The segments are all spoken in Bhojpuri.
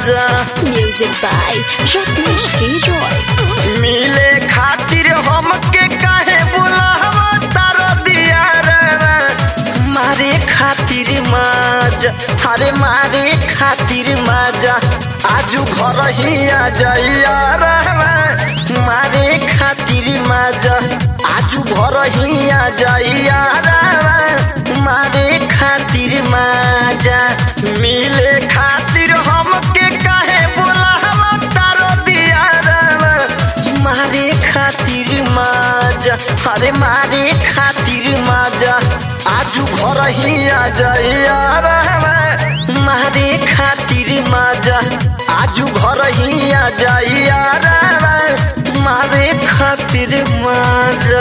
माजा Music by Rajneesh K. Roy. मिले खातिर हमके काहे बुलावा तारो दिया रे मारे खातिर माजा अरे मारे खातिर माजा आजू घर ही आ जाइया रे मारे खातिर माजा आजू घर ही आ जाइया रे मारे खातिर माजा मिले खातिर हमके काहे बुलावा तारो दिया रे मारे खातिर माजा अरे मारे खातिर माजा आजू घर ही आ जाइया रे मारे खातिर माजा आजू घर ही आ जाइया रे मारे खातिर माजा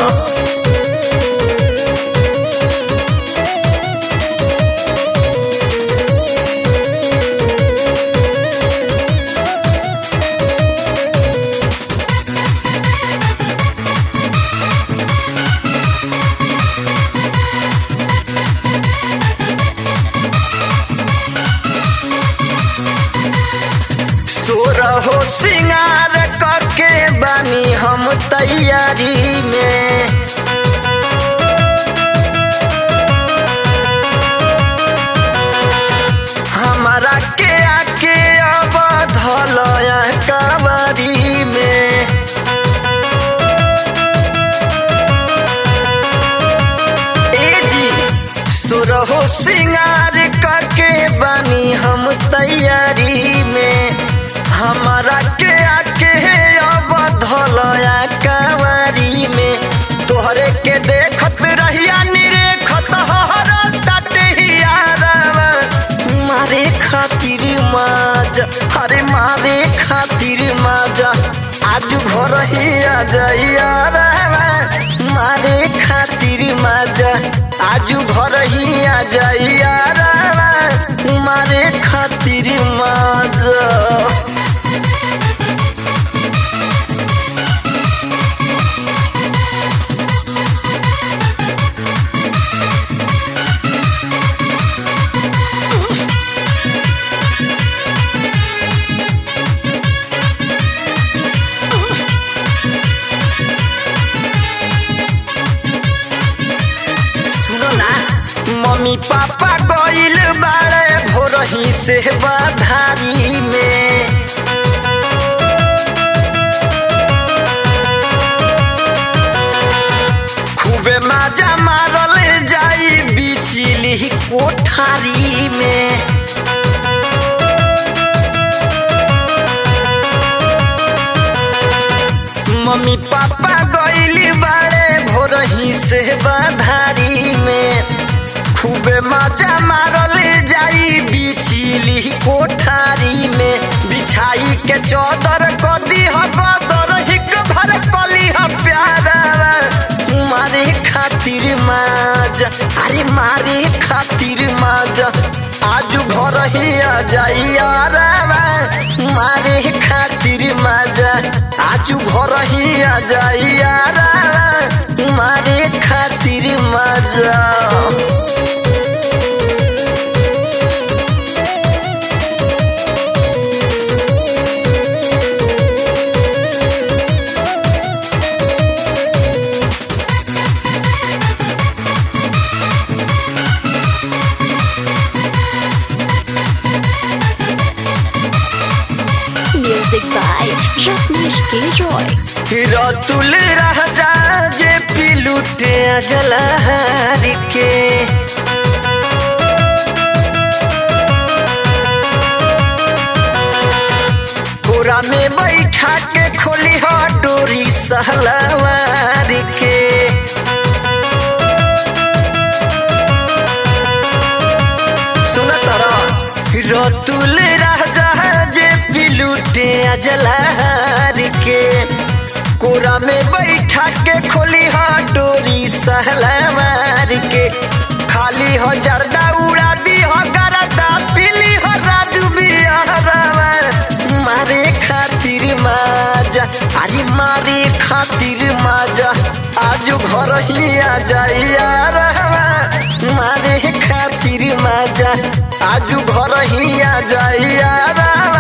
सोरहो सिंगार करके बानी हम तैयारी में हमारा के आके अब धलया कबरी में ए जी सुरहो सिंगार करके बानी हम तैयारी में हमारा के आके अब धलया कवारी में तोहरे के देखत रहिया निरेखत हर तटहिया मारे खातिर माजा अरे मारे खातिर माजा आज घर ही आ जाइया रे मारे खातिर माजा आज घर ही आ जाइया रे मारे खातिर माजा सुनो ना मम्मी पापा गइल बाड़े भोरही से बधारी में खूबे माजा मारल जाई बिचली कोठारी में मम्मी पापा गइली बाड़े भोरही से बधारी में खूबे मजा मारल जाई बिचली कोठारी में बिछाई के चौदर कदी ह बदर हिक भर कली ह प्यारा मारे खातिर माजा अरे मारे खातिर माजा आज घर ही आ जाइया रे मारे खातिर माजा आज घर ही आ जाइया रे मारे खातिर माजा Music by Rajneesh K. Roy. Ratul राजा जे पिलुटे जलहर के कोरा में बैठा के खोली हो डोरी सहलवार के सुन तरा रतुल राजा जे पिलुटे जलहर के कोरा में बैठा के खोली हा डोरी सहला मार के खाली हो जर्दा उड़ा दी हो गरदा पीली हो राजू बिहारवा मारे खातिर माजा अरे मारे खातिर माजा आज घर ही आ जाइया रहवा मारे खातिर माजा आज घर ही आ जाइया रहवा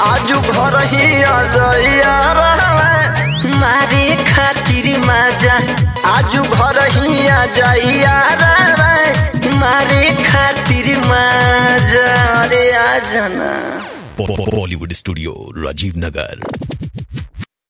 आजू घर ही आ जाइया मारे खातिर माजा आजू घर ही आ जाइया मारे खातिर माजा अरे आ जाना बॉलीवुड स्टूडियो राजीव नगर